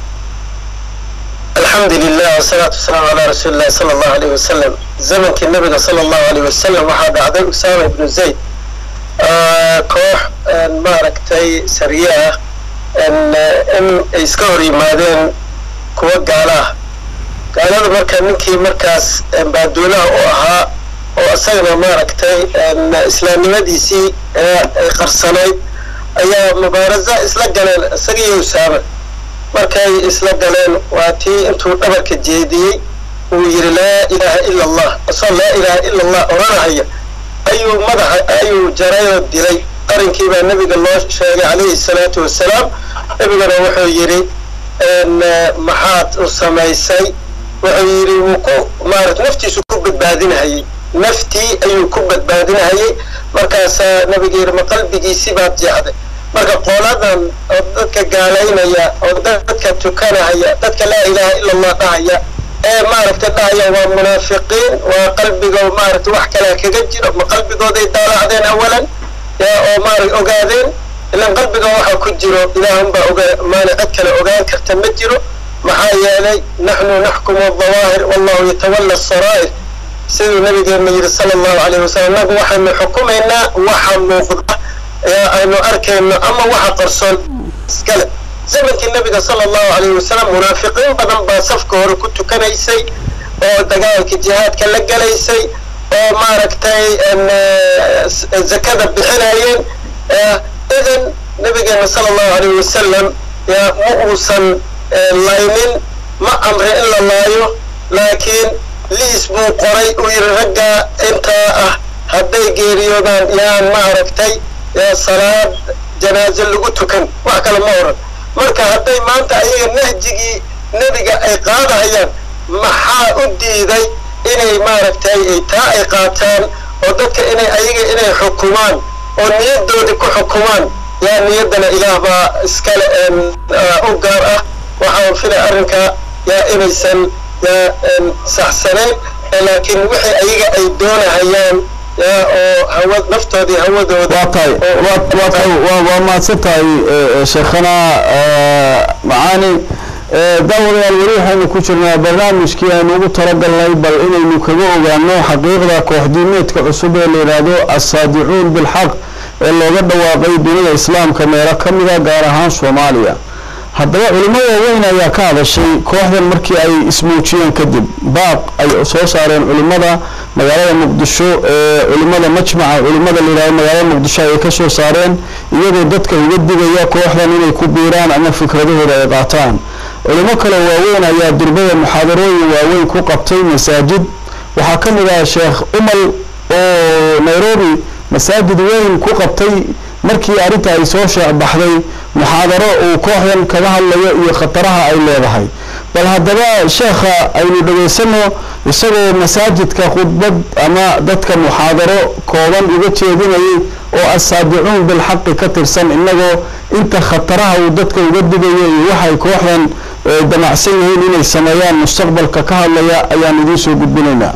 alxamdu lilah wasalaatu wasalaamu calaa rasuuli illahi sala allahu alayh wasalam zamankii nabiga sala allahu alayh wasalam waxaa dhacday usaama ibnu zayd koox maaragtay sariye ah in ay iska hor yimaadeen kuwa gaala ah gaalada marka ninkii markaas baaduulaha u ahaa oo isagana maaragtay islaamnimadiisii ay qarsanayd ayaa mubaarasa isla galeen isagiiyo usaama markay isla galeen waa tii intuu dhabarka jeediyey uu yidhi laa ilaaha ila allah asoo laa ilaaha ila allah odhanahaya ayuu madaxa ayuu jarayoo dilay arrinkii baa nebiga loo sheegay calayhi salaatu wasalaam nebigana wuxuu yidhi maxaad u samaysay wuxuu yidhi wuu ku maarat naftiisu ku badbaadinahayey naftii ayuu ku badbaadinahayey markaasaa nabiga yidhi ma qalbigiisi baad jeexday marka qooladan oo dadka gaalaynaya oo dadka tukanahaya dadka laa ilaaha ila allah dhahaya ee maaragtay dhahaya waa munaafiqiin waa qalbigo maaragtay wax kalea kaga jiro ma qalbigooday daalacdeen awalan oo maarag ogaadeen ilan qalbiga waxa ku jiro ilaahunbaa oga maana cid kale ogaan karta ma jiro maxaa yeelay naxnu naxkumu dawaahir wallahu yatawalla asaraa'ir siduu nabigeena yidhi sala allahu calayhi wasalam nagu waxaynu xukumaynaa waxa muuqda ee aynu arkayno ama waxa qarsoon iskale zamankii nabiga sala allahu calayhi wasalam munaafiqiin badan baa safka hore ku tukanaysay oo dagaalka jihaadka la galaysay oo maaragtay zakada bixinayeen idan nabigeena sala allahu calayhi wasalam ma uusan laynin ma amre in la laayo laakiin liis buu qoray uu yidhi raggaa intaa ah hadday geeriyoodaan yaan maaragtay salaad janaaze lagu tukan wax kale ma oran marka hadday maanta ayaga nahjigii nebiga ay qaadahayaan maxaa u diiday inay maaragtay taa ay qaataan oo dadka inay ayaga inay xukumaan oo niyadoodii ku xukumaan yaa niyaddana ilaah baa iskale u gaar ah waxaan filay arrinka yaa inaysan yaa saxsanayn laakiin wixii ayaga ay doonahayaan yaa oo hawa naftoodii hawadooda waa tahay waa tahay waa mahadsan tahay sheekhana macaani daawadayaal weli waxaynu ku jirnaa barnaamijkii aynu ugu talagalnay bal inaynu kaga ogaano xaqiiqda kooxdiimeedka cusub ee la yidhaahdo assaadicuun bilxaq ee looga dhawaaqay dunida islaamka meelo ka mida gaar ahaan soomaaliya haddaba culimo waaweyn ayaa ka hadashay kooxdan markii ay ismuujiyeen kadib baaq ay soo saareen culimada magaalada muqdisho ee culimada majmaca culimada la yidhahdo magaalada muqdisho ayay ka soo saareen iyagoo dadka uga digaya kooxdan inay ku biiraan ama fikradahooda ay qaataan culimo kale waaweyn ayaa durbada muxaadarooyin waaweyn ku qabtay masaajid waxaa ka mid ah sheekh umal oo nairobi masaajid weyn ku qabtay markii arrinta ay soo sheec baxday muxaadaro uu kooxdan kaga hadlayo iyo khataraha ay leedahay bal haddaba sheekha aynu dhegaysano isagoo masaajidka khudbad ama dadka muxaadaro kooban uga jeedinayay oo assaadicuun bilxaqi ka tirsan innagoo inta khataraha uu dadka uga digayo iyo waxay kooxdan damacsan yihiin inay sameeyaan mustaqbalka ka hadlaya ayaan idiin soo gudbinaynaa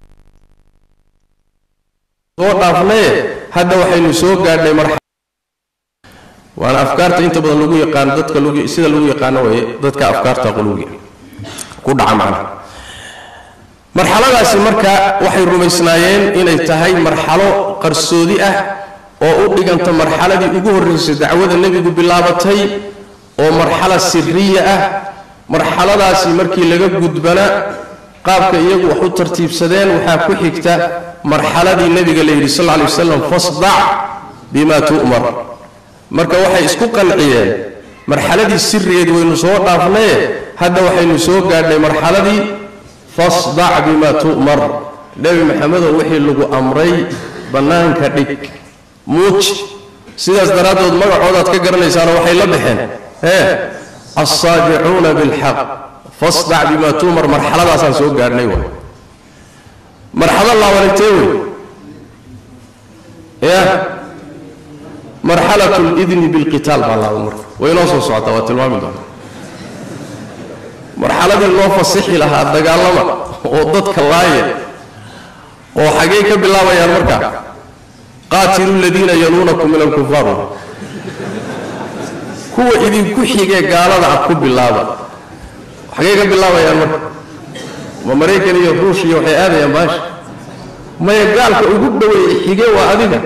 soo dhaafnaye hadda waxaynu soo gaadhnay marxalad waana afkaarta inta badan lagu yaqaano dadka lagu sida lagu yaqaano waye dadka afkaarta quluwiga ku dhaca macna marxaladaasi marka waxay rumaysnaayeen inay tahay marxalo qarsoodi ah oo u dhiganta marxaladii ugu horraysay dacwada nebigu bilaabatay oo marxala siriya ah marxaladaasi markii laga gudbana qaabka iyagu wax u tartiibsadeen waxaa ku xigta marxaladii nebiga la yidhi sal lla alay wasalam fasdac bima tu'mar marka waxay isku qanciyeen marxaladii sirigeed waynu soo dhaafnaye hadda waxaynu soo gaadhnay marxaladii fasdac bima tu'mar nebi maxamedow wixii lagu amray bannaanka dhig muuj sidaas daraaddood magacoodaad ka garanaysaano waxay la baxeen ee alsaadicuuna bilxaq fasdac bima tu'mar marxaladaasaan soo gaadhnay waay marxalo laabanintee wey ya marxalat lidni bilqitaal baa laaba marka way inoo soo socotaa waa tilmaami doonta marxaladii loo fasixi lahaa dagaalama oo dadka laaya oo xaggey ka bilaabayaan marka qaatilu ladiina yaluunakum min alkufaar kuwa idinku xigee gaalada ah ku bilaaba xaggey ka bilaabayaan marka ma maraykan iyo ruush iyo waxay aadayaan baasha maya gaalka ugu dhoweeye xigee waa adiga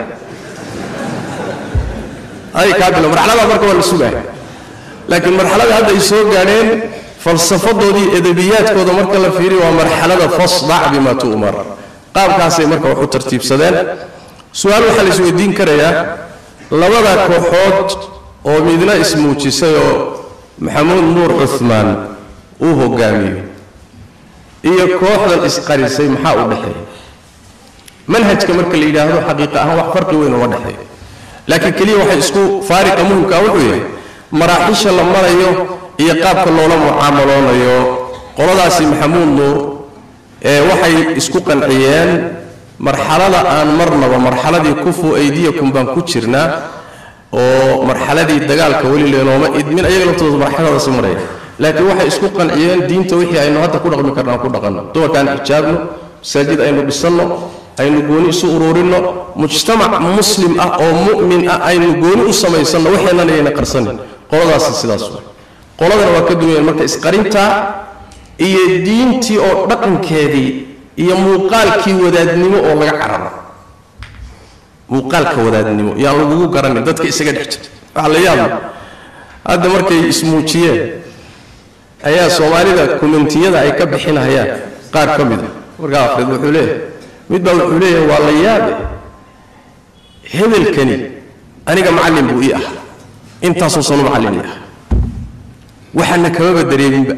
ay kaa bilo marxalada marka waa la sugaaya laakiin marxalada hadda ay soo gaadheen falsafadoodii edebiyaadkooda marka la fiiriyo waa marxalada fasdac bima tu'mar qaabkaasay marka wax u tartiibsadeen su-aal waxaa la isweydiin karayaa labada kooxood oo midna ismuujisay oo maxamuud nuur cuhmaan uu hogaamiyo iyo kooxdan isqarisay maxaa u dhexeeya manhajka marka la yidhaahdo xaqiiqa ahaan wax farqi weyn uma dhexeeyo laakiin keliya waxay isku faariqa muhimka wuxuu yahay maraaxiisha la marayo iyo qaabka loola mucaamaloonayo qoladaasi maxamuud nuur ee waxay isku qanciyeen marxalada aan marnaba marxaladii kufu aydiyakum baan ku jirnaa oo marxaladii dagaalka weli leenooma idmin ayaga laftooda marxaladaasi maraya laakiin waxay isku qanciyeen diinta wixii aynu hadda ku dhaqmi karnaan ku dhaqanno dumarkaan xijaabno masaajid aynu dhisanno aynu gooni isu ururinno mujtamac muslim ah oo mu'min ah aynu gooni u samaysanno waxeennan ayayna qarsanin qoladaasi sidaas wey qoladana waa ka duwayeen marka isqarintaa iyo diintii oo dhaqankeedii iyo muuqaalkii wadaadnimo oo laga cararo muuqaalka wadaadnimo yaan lagugu garanin dadka isaga dhex jira waxaa la yaaba hadda markay ismuujiyeen ayaa soomaalida kumentiyada ay ka bixinayaan qaar ka mid a markaa afreed wuxuu leeyahay mid baa wuxuu leeyahay waa la yaabe hebelkani aniga macallin buu ii ah intaasoo sanu macallin ii ah waxaana kamaba dareeminba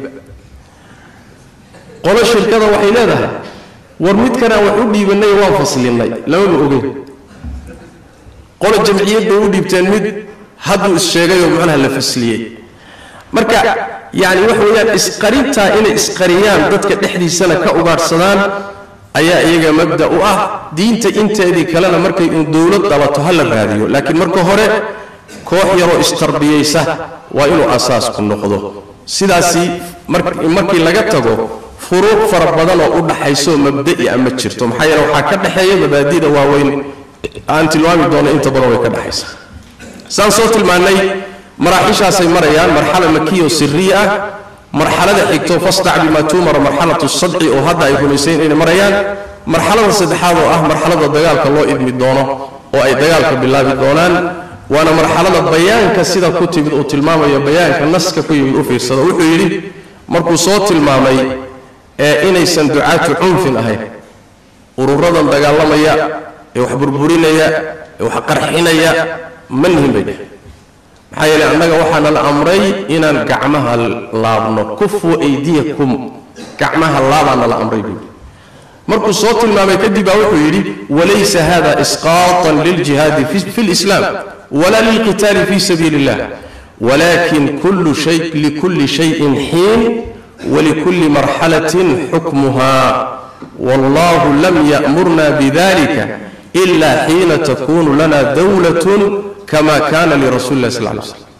qolo shirkada waxay leedahay war midkanaan wax u dhiibannay waan faslinnay lamaba ogeyn qolo jamciyad bay u dhiibteen mid hadduu is-sheegayoo macnaha la fasliyey marka yacni waxa weeyaan isqarintaa inay isqariyaan dadka dhexdiisana ka ugaadhsadaan ayaa iyaga mabda u ah diinta inteedii kalena markay un dowlad dhalato ha la raadiyo laakiin marka hore koox yaroo istarbiyaysa waa inuu asaasku noqdo sidaasi markii laga tago furuuq fara badan oo u dhaxaysoo mabda'i a ma jirto maxaa yeele waxaa ka dhexeeya mabaadida waaweyn aan tilmaami doono inta badan way ka dhexaysa saan soo tilmaannay maraaxiishaasay marayaan marxala makiya oo siriya ah marxalada xigto fasdac bima tuumara marxalatu sadci oo hadda ay rumaysayn inay marayaan marxalada saddexaad oo ah marxalada dagaalka loo idmi doono oo ay dagaalka bilaabi doonaan waana marxalada bayaanka sida ku timid uu tilmaamayo bayaanka naska ku yimid u fiirsado wuxuu yidhi markuu soo tilmaamay ee inaysan ducaatu cunfin ahayn ururadan dagaalamaya ee wax burburinaya ee wax qarxinaya ma nihin bay dheh maxaa yeele annaga waxaana la amray inaan gacmaha laabno kufu aydiyakum gacmaha laabaana la amray buuri markuu soo tilmaamay kadib baa wuxuu yidhi walaysa hada isqaatan liljihaadi fi lislaam wala lilqitaali fi sabiili illah walakin kullu shay likulli shayin xiin walikulli marxalatin xukmuha wallahu lam ya'murna bidalika ila xiina takunu lana dawlatun kama kana lirasuli lah sal lay slam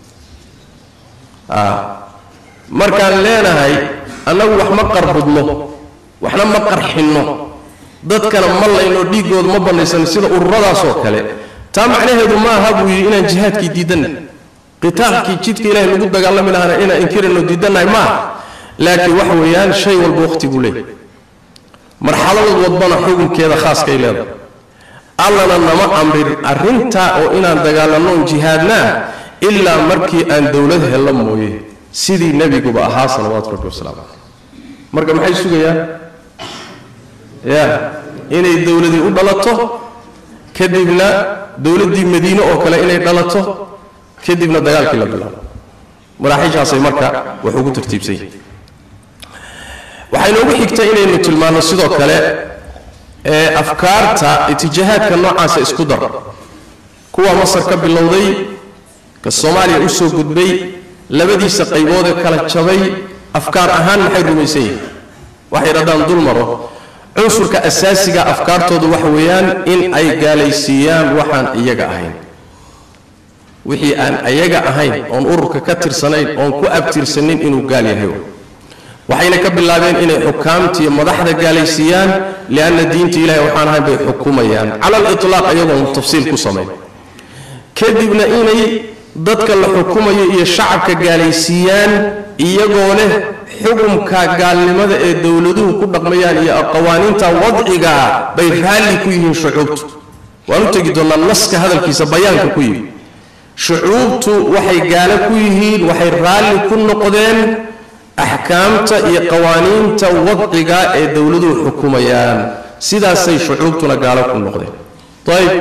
markaan leenahay annagu wax ma qarbudno waxna ma qarxinno dadkana ma layno dhiiggooda ma bannaysan sida ururadaasoo kale taa macnaheedu ma aha buu yidhi inaan jihaadkii diidanna qitaalkii jidka ilahay lagu dagaalami lahana inaan inkirayno diidannahay ma aha laakiin waxa weeyaan shay walba waqti buu leeyahy marxaladood wadbana xukunkeeda khaaskay leedahay allana nama amrin arrintaa oo inaan dagaalanno on jihaadnaa ilaa markii aan dowlad hello mooye sidii nebiguba ahaa salawaatu rabbi wasalaamu caleyh marka maxay sugayaan ya inay dowladii u dhalato kadibna dowladdii madiine oo kale inay dhalato kadibna dagaalkii la bilaabo maraaxiishaasay marka wax ugu tartiibsan yihin waxay noogu xigtay inaynu tilmaanno sidoo kale ee afkaarta itijaahaadka noocaasa isku dar kuwa masar ka bilowday ka soomaaliya u soo gudbay labadiisa qaybood ee kala jabay afkaar ahaan maxay rumaysan yihin waxay dhahdaan dul maro cunsurka asaasiga afkaartoodu waxa weeyaan in ay gaalaysiiyaan waxaan iyaga ahayn wixii aan ayaga ahayn oon ururka ka tirsanayn oon ku abtirsanin inuu gaal yahay waxayna ka bilaabeen inay xukaamtiiyo madaxda gaalaysiiyaan lianna diinta ilahay waxaan ahayn bay xukumayaan cala aliطlaaq iyagoon tafsiil ku samayn kadibna inay dadka la xukumayo iyo shacabka gaalaysiiyaan iyagoo leh xukumka gaalnimada ee dowladuhu ku dhaqmayaan iyo qawaaniinta wadcigaa bay raalli ku yihiin shucuubtu waan u tegi doonnaa naska hadalkiisa bayaanka ku yimi shucuubtu waxay gaalo ku yihiin waxay raalli ku noqdeen axkaamta iyo qawaaniinta wadciga ee dowladuhu xukumayaan sidaasay shucuubtuna gaalo ku noqdeen ayib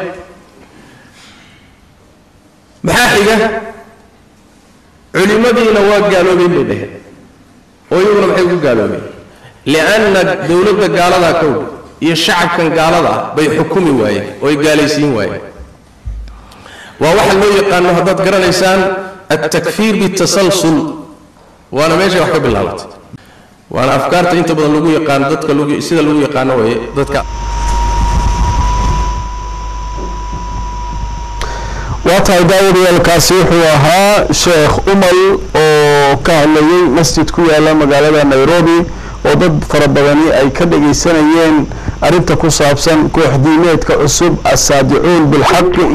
maxaa xiga culimmadiina waa gaaloobeen bay dhaheen oo iyaguna maxay ugu gaaloobeen lianna dowladda gaaladaa kow iyo shacabkan gaalada ah bay xukumi waayeen oo ay gaalaysiin waayeen waa waxa loo yaqaano haddaad garanaysaan altakfiir bitasalsul waana meeshay wax ka bilaabatay waana afkaarta inta badan lagu yaqaano dadka lagu sida lagu yaqaano waye dadka waa tahay daawadayaalkaasi wuxuu ahaa sheekh umal oo ka hadlayay masjid ku yaala magaalada nairobi oo dad fara badani ay ka dhagaysanayeen arrinta ku saabsan koox diimeedka cusub assaadicuun bilxaqi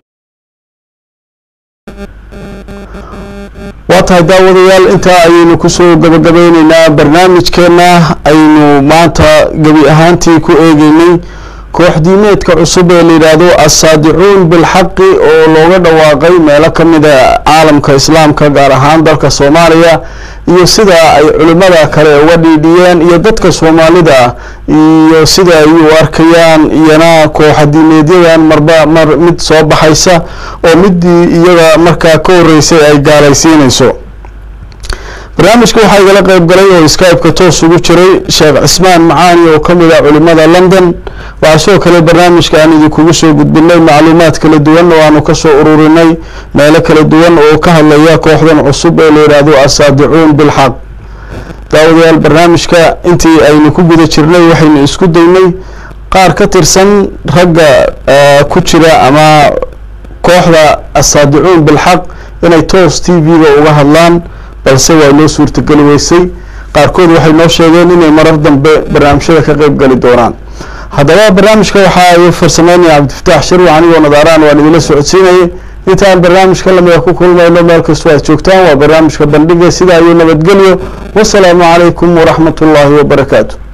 waa tahay daawadayaal intaa ayaynu kusoo gabagabeyneynaa barnaamijkeenna aynu maanta gebi ahaantii ku eegeynay koox diimeedka cusub ee layidhaahdo assaadicuun bilxaqi oo looga dhawaaqay meelo ka mida caalamka islaamka gaar ahaan dalka soomaaliya iyo sida ay culimmada kale uga dhiidhiyeen iyo dadka soomaalida iyo sida ay u arkayaan iyana kooxa diimeedyadan marba mar mid soo baxaysa oo midii iyaga markaa ka horeysay ay gaalaysiinayso barnaamijka waxaa igala qeyb galay oo skype-ka toos ugu jiray sheekh cismaan macaani oo ka mid ah culimada london waxaa sidoo kale barnaamijka aan idinkugu soo gudbinay macluumaad kala duwan oo aanu kasoo ururinay meelo kala duwan oo ka hadlaya kooxdan cusub ee la yidhaahdo assaadicuun bilxaq daawadayaal barnaamijka intii aynu ku guda jirnay waxaynu isku daynay qaar ka tirsan ragga ku jira ama kooxda assaadicuun bilxaq inay toos t v-ga uga hadlaan balse waa loo suurtageli weysay qaarkood waxay noo sheegeen inay marar dambe barnaamijyada ka qeyb gali doonaan haddaba barnaamijka waxaa ay farsameynaya cabdifataax sharwi anigoo nadaaraan waan idinla socodsiinayay intaan barnaamijka lamida ku kulmayno meel kastoo aad joogtaan waa barnaamijka bandhiga sidaa iyo nabadgelyo wasalaamu calaykum waraxmat ullaahi wabarakaatu